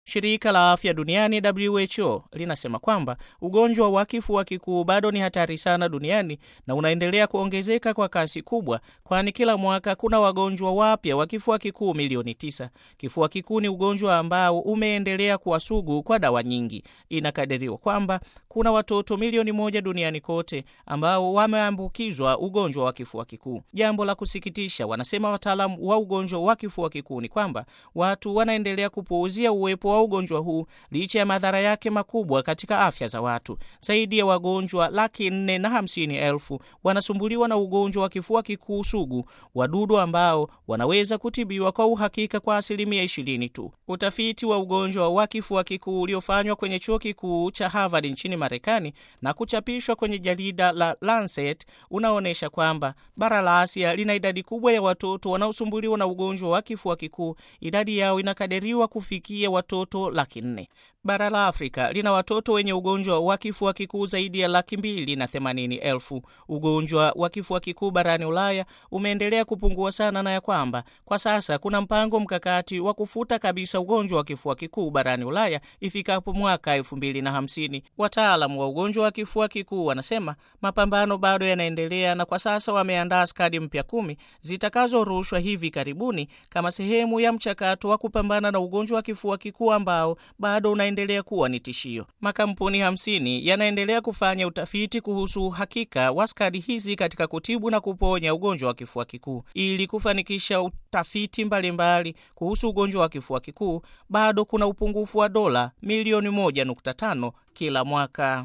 Shirika la Afya Duniani WHO linasema kwamba ugonjwa wa kifua kikuu bado ni hatari sana duniani na unaendelea kuongezeka kwa kasi kubwa, kwani kila mwaka kuna wagonjwa wapya wa kifua kikuu milioni tisa. Kifua kikuu ni ugonjwa ambao umeendelea kuwa sugu kwa dawa nyingi. Inakadiriwa kwamba kuna watoto milioni moja duniani kote ambao wameambukizwa ugonjwa wa kifua kikuu. Jambo la kusikitisha, wanasema wataalamu wa ugonjwa wa kifua kikuu, ni kwamba watu wanaendelea kupuuzia uwepo wa ugonjwa huu licha ya madhara yake makubwa katika afya za watu. Zaidi ya wagonjwa laki nne na hamsini elfu wanasumbuliwa na ugonjwa wa kifua kikuu sugu, wadudu ambao wanaweza kutibiwa kwa uhakika kwa asilimia ishirini tu. Utafiti wa ugonjwa wa kifua kikuu uliofanywa kwenye chuo kikuu cha Harvard nchini Marekani na kuchapishwa kwenye jarida la Lancet unaonyesha kwamba bara la Asia lina idadi kubwa ya watoto wanaosumbuliwa na ugonjwa wa kifua kikuu. Idadi yao inakadiriwa kufikia watoto laki nne. Bara la Afrika lina watoto wenye ugonjwa wa kifua kikuu zaidi ya laki mbili na themanini elfu. Ugonjwa wa kifua kikuu barani Ulaya umeendelea kupungua sana, na ya kwamba kwa sasa kuna mpango mkakati wa kufuta kabisa ugonjwa wa kifua kikuu barani Ulaya ifikapo mwaka elfu mbili na hamsini. Wataalamu wa ugonjwa wa kifua kikuu wanasema mapambano bado yanaendelea, na kwa sasa wameandaa skadi mpya kumi zitakazorushwa hivi karibuni kama sehemu ya mchakato wa kupambana na ugonjwa wa kifua kikuu ambao bado una endelea kuwa ni tishio. Makampuni hamsini yanaendelea kufanya utafiti kuhusu uhakika wa skadi hizi katika kutibu na kuponya ugonjwa wa kifua kikuu. Ili kufanikisha utafiti mbalimbali mbali kuhusu ugonjwa wa kifua kikuu, bado kuna upungufu wa dola milioni moja nukta tano kila mwaka.